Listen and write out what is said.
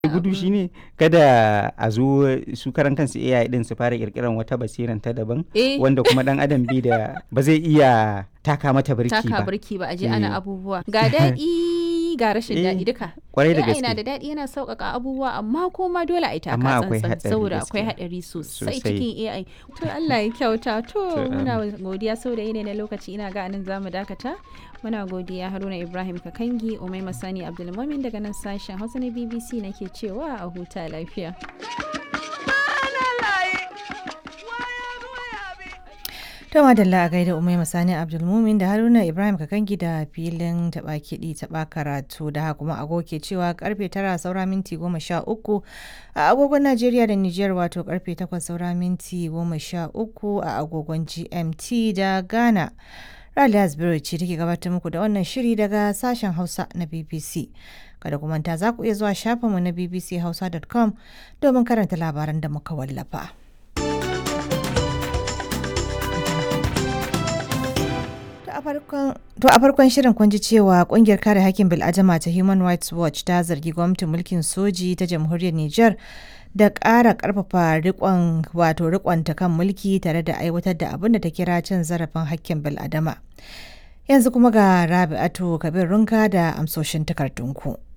gudu shine kada a zo su karan kansu AI din su fara kirkiran wata basiran ta daban Eh. wanda kuma dan adam bi da ba zai iya taka mata birki taka ba birki ba a je Eh. ana abubuwa ga daɗi ga rashin Eh, daɗi duka kwarai da AI na gaske da daɗi yana sauƙaƙa abubuwa amma kuma dole a yi taka Amma akwai tsantsan haɗari saboda akwai gaskiya. haɗari sosai Sosai. cikin AI to Allah ya kyauta to To, muna godiya saboda yanayi na lokaci ina ga anan zamu dakata muna godiya Haruna Ibrahim Kakangi Umaima Sani Abdulmumin daga nan sashen Hausa na BBC nake cewa a huta lafiya Ta madalla a gaida Umaima Sani Abdulmumin da Haruna Ibrahim Kakangi da filin taɓa kiɗi taɓa karatu da haka kuma agogo ke cewa karfe tara saura minti goma sha uku a agogon Najeriya da Nijar wato karfe takwas saura minti goma sha uku a agogon GMT da Ghana. Raliya Zubairu ce take gabatar muku da wannan shiri daga sashen Hausa na BBC. Kada ku manta za ku iya zuwa shafinmu na bbchausa.com domin karanta labaran da muka wallafa. To a farkon- To a farkon shirin kun ji cewa kungiyar kare hakkin bil'adama ta Human Rights Watch ta zargi gwamnatin mulkin soji ta jamhuriyar Nijar da ƙara ƙarfafa rikon wato rikonta kan mulki tare da aiwatar da abin da ta kira cin zarafin hakkin bil'adama. Yanzu kuma ga Rabi'atu Kabir Runka da amsoshin takardunku.